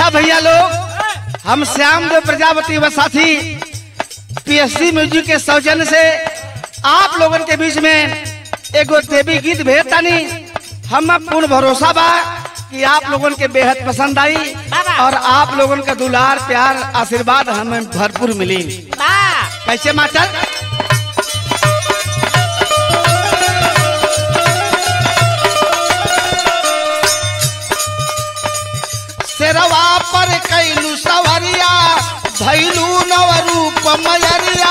अच्छा भैया लोग हम श्याम देव प्रजापति व साथी पीएससी म्यूजिक के सौजन्य से आप लोगन के बीच में एगो देवी गीत भेजतानी हम पूर्ण भरोसा बा कि आप लोगन के बेहद पसंद आई और आप लोगन का दुलार प्यार आशीर्वाद हमें भरपूर मिली कैसे मास्टर शेरवा पर कैलू सवरिया भैलू नव रूप मयरिया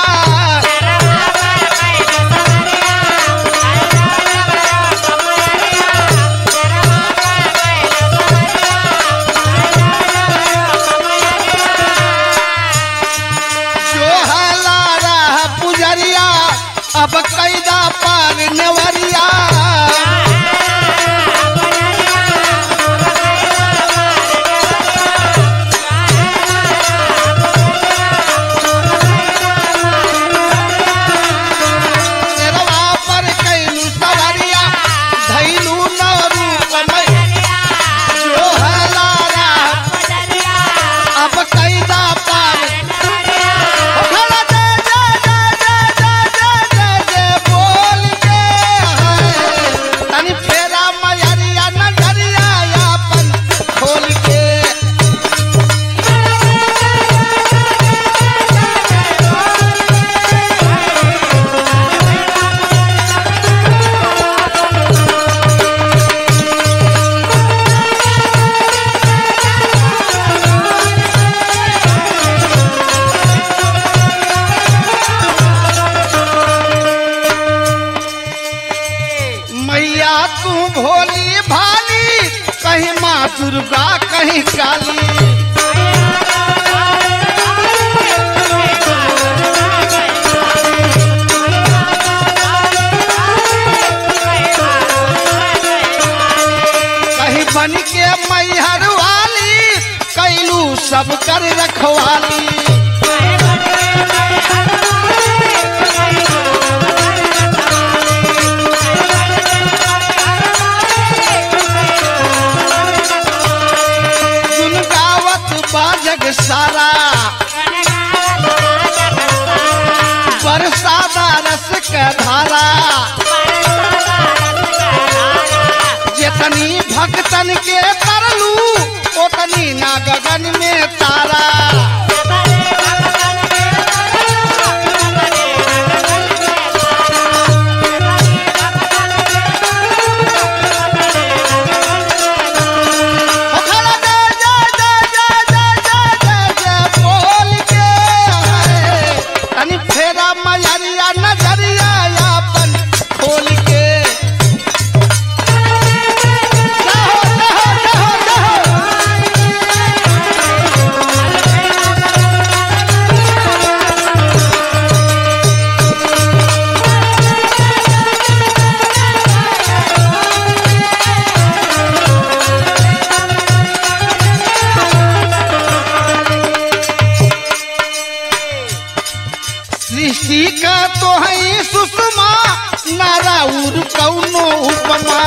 जो हला रह पुजरिया अब कैदा पार नेवरिया शेरवा पर कैलू सवरिया भैलू नव रूप मयरिया जो हला रह अब कैदा पार खड़ा जय जय जय जय जय जय जय जय बोल के है तनी फेरा मयरिया नजरिया अपन खोल के मैया तू भोली भाली कहीं माँ दुर्गा कहीं काली कहीं बन के मैहर वाली कैलू सब कर रखवाली गुन गावत बाजग सारा बरसाता रस के धारा जितनी भक्तन के तरलू उतनी ना गगन में तारा ओ खड़ा जय जय जय जय जय जय जय जय बोल के है तनी फेरा मयरिया नजरिया अपन खोल के जाहो जाहो जाहो जाहो सृष्टि का तो है सुषमा नाराउर कौनो उपमा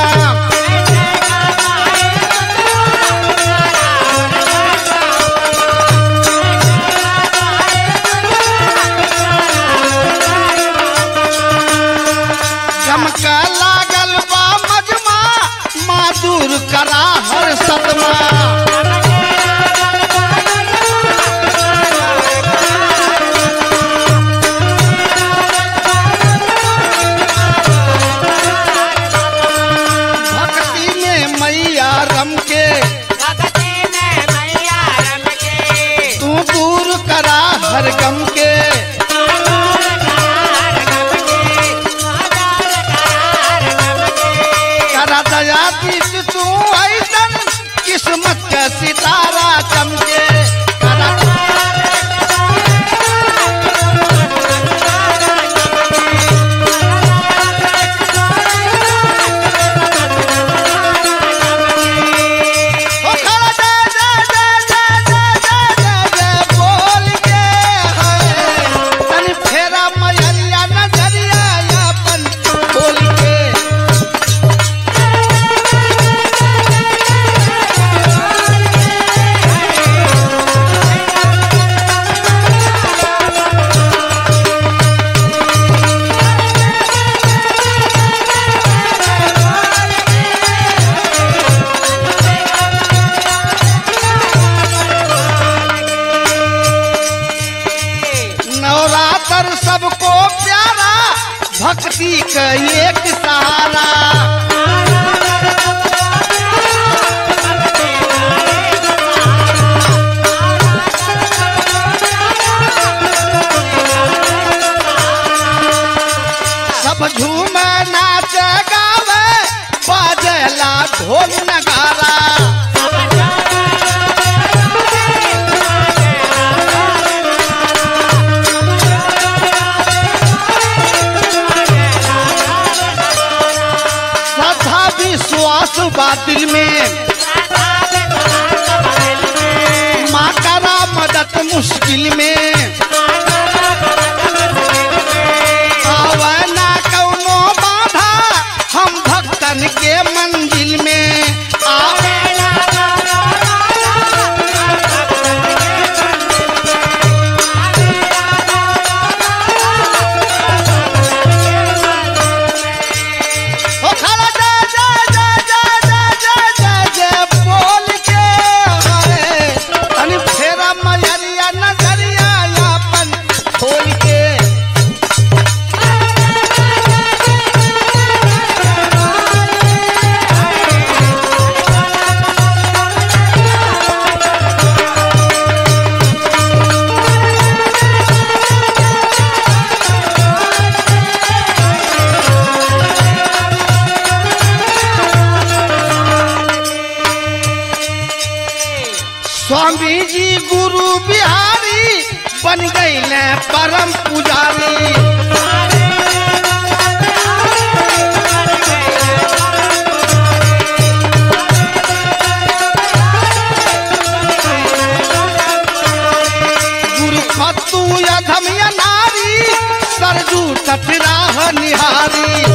चमका लागल बा मजमा मादुर करा हर सतमा भक्ति का एक सहारा सब झूम नाच गावे बाजला ढोल नगारा श्रद्धा विश्वास बातिल में माँ करा मदद मुश्किल में आवे ना कौनो बाधा हम भक्तन के मंजिल में आवे ओ खाला जय जय जय जय जय जय जय जय बोल के हाय तनी फेरा मयरिया नजरिया यापन खोल के स्वामी जी गुरु बिहारी बन गए परम पुजारी गुरु फतू अधम या नारी सरजू तटराह निहारी